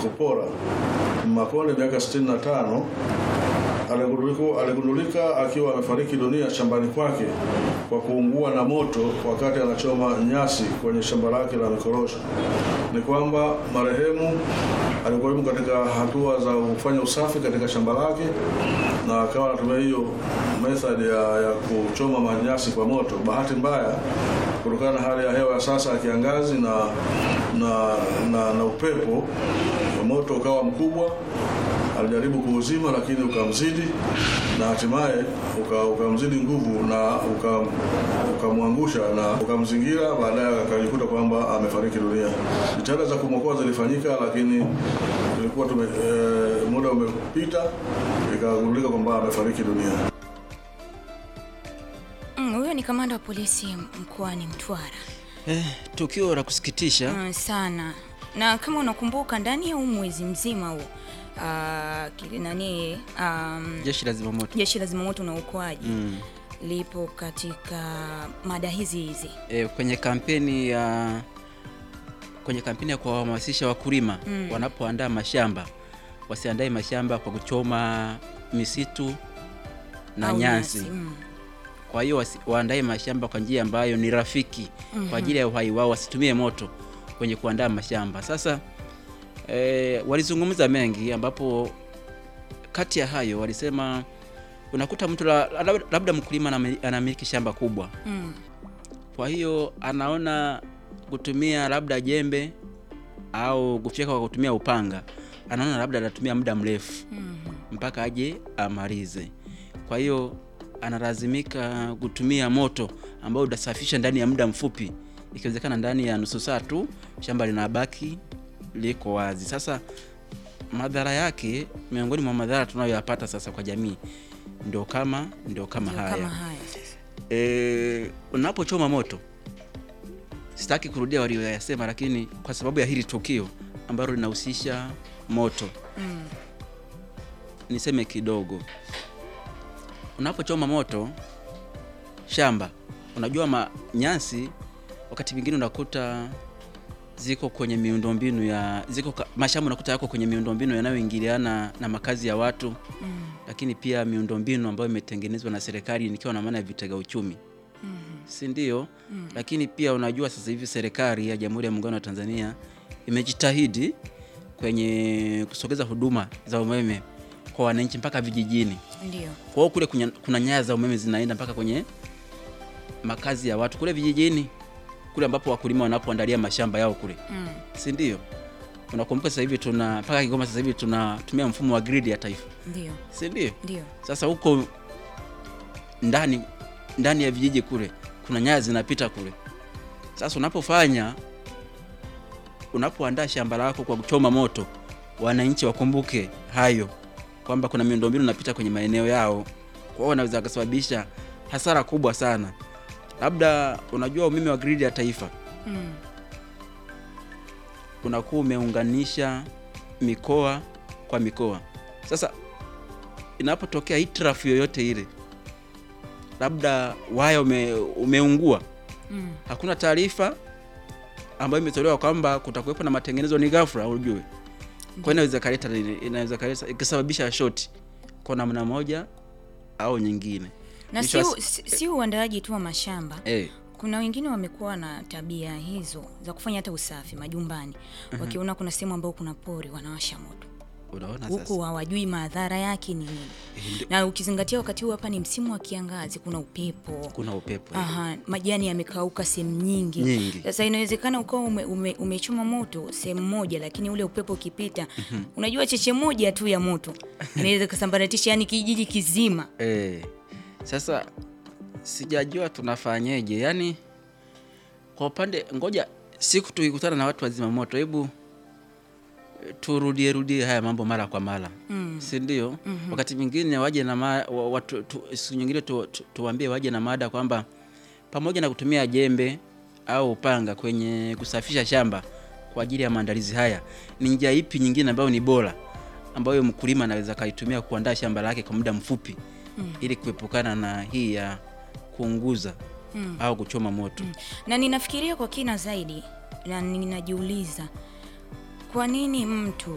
kupora Makonde miaka 65 aligundulika aligundulika akiwa amefariki dunia shambani kwake kwa kuungua na moto wakati anachoma nyasi kwenye shamba lake la mikorosho. Ni kwamba marehemu alikuwa yuko katika hatua za kufanya usafi katika shamba lake na akawa anatumia hiyo method ya, ya kuchoma manyasi kwa moto. Bahati mbaya, kutokana na hali ya hewa ya sasa ya kiangazi na na, na, na upepo, moto ukawa mkubwa alijaribu kuuzima lakini ukamzidi na hatimaye uka- ukamzidi nguvu na uka- ukamwangusha na ukamzingira. Baadaye akajikuta kwamba amefariki dunia. Jitihada za kumwokoa zilifanyika, lakini ilikuwa tume, e, muda umepita, ikagundulika kwamba amefariki dunia. Mm, Huyo ni kamanda wa polisi mkoani Mtwara. Eh, tukio la kusikitisha Mm, sana na kama unakumbuka ndani ya huu mwezi mzima huu ah, kile nani um, jeshi la zimamoto jeshi la zimamoto na uokoaji mm. lipo katika mada hizi hizi eh, kwenye kampeni ya kwenye kampeni ya kuwahamasisha wakulima Mm. wanapoandaa mashamba wasiandae mashamba kwa kuchoma misitu na au nyasi. Mm. Kwa hiyo wasi- waandae mashamba kwa njia ambayo ni rafiki Mhm. kwa ajili ya uhai wao, wasitumie moto kwenye kuandaa mashamba. Sasa eh, walizungumza mengi, ambapo kati ya hayo walisema unakuta mtu la- labda, labda mkulima anami- anamiliki shamba kubwa Mm. kwa hiyo anaona kutumia labda jembe au kufyeka kwa kutumia upanga, anaona labda atatumia muda mrefu Mhm. mpaka aje amalize. Kwa hiyo analazimika kutumia moto ambao utasafisha ndani ya muda mfupi, ikiwezekana ndani ya nusu saa tu shamba linabaki liko wazi. Sasa madhara yake, miongoni mwa madhara tunayoyapata sasa kwa jamii ndio kama ndio kama Ndio haya kama haya sasa. e, unapochoma moto, sitaki kurudia walioyasema, lakini kwa sababu ya hili tukio ambalo linahusisha moto Mm. niseme kidogo. Unapochoma moto shamba, unajua ma nyasi, wakati mwingine unakuta ziko kwenye miundombinu ya ziko ka- mashamba unakuta yako kwenye miundombinu yanayoingiliana na makazi ya watu Mm. lakini pia miundombinu ambayo imetengenezwa na serikali nikiwa na maana ya vitega uchumi Mhm. si ndio? Mm. Lakini pia unajua sasa hivi serikali ya Jamhuri ya Muungano wa Tanzania imejitahidi kwenye kusogeza huduma za umeme kwa wananchi mpaka vijijini. Ndio. Kwa hiyo kule kunya- kuna nyaya za umeme zinaenda mpaka kwenye makazi ya watu kule vijijini, kule ambapo wakulima wanapoandalia mashamba yao kule, Mm. si ndio? Unakumbuka sasa hivi tuna mpaka Kigoma sasa hivi tunatumia mfumo wa gridi ya taifa, Ndio. si ndio? Ndio. Sasa huko ndani ndani ya vijiji kule kuna nyaya zinapita kule. Sasa unapofanya unapoandaa shamba lako kwa kuchoma moto, wananchi wakumbuke hayo kwamba kuna miundombinu inapita kwenye maeneo yao, kwa hiyo wanaweza kusababisha hasara kubwa sana. Labda unajua umeme wa gridi ya taifa Mm. unakuwa umeunganisha mikoa kwa mikoa. Sasa inapotokea hitilafu yoyote ile, labda waya ume, umeungua, Mm. hakuna taarifa ambayo imetolewa kwamba kutakuwepo na matengenezo, ni ghafla, ujue. Kwa hiyo inaweza kaleta nini? inaweza kaleta ikisababisha shoti kwa namna moja au nyingine. Na Mwisho si, wa si, si uandaaji tu wa mashamba Eh, kuna wengine wamekuwa na tabia hizo za kufanya hata usafi majumbani wakiona kuna sehemu ambayo kuna pori wanawasha moto unaona huku sasa. hawajui madhara yake ni nini Eh, ndio- na ukizingatia wakati huu hapa ni msimu wa kiangazi kuna upepo kuna upepo eh. Aha, majani yamekauka sehemu nyingi. Nyingi. Sasa inawezekana ukawa ume, ume, umechoma moto sehemu moja, lakini ule upepo ukipita, unajua cheche moja tu ya moto inaweza kusambaratisha yani kijiji kizima. Eh, sasa sijajua tunafanyeje, yaani kwa upande, ngoja siku tukikutana na watu wazima moto, hebu eh, turudie rudie haya mambo mara kwa mara Mm. si ndio? Wakati mwingine waje na ma, wa, watu, tu, siku nyingine tu, tu, tuwaambie waje na mada kwamba pamoja na kutumia jembe au upanga kwenye kusafisha shamba kwa ajili ya maandalizi haya, ni njia ipi nyingine ambayo ni bora ambayo mkulima anaweza akaitumia kuandaa shamba lake kwa muda mfupi Mm. ili kuepukana na hii ya kuunguza Mm. au kuchoma moto. Na ninafikiria kwa kina zaidi na ninajiuliza kwa nini mtu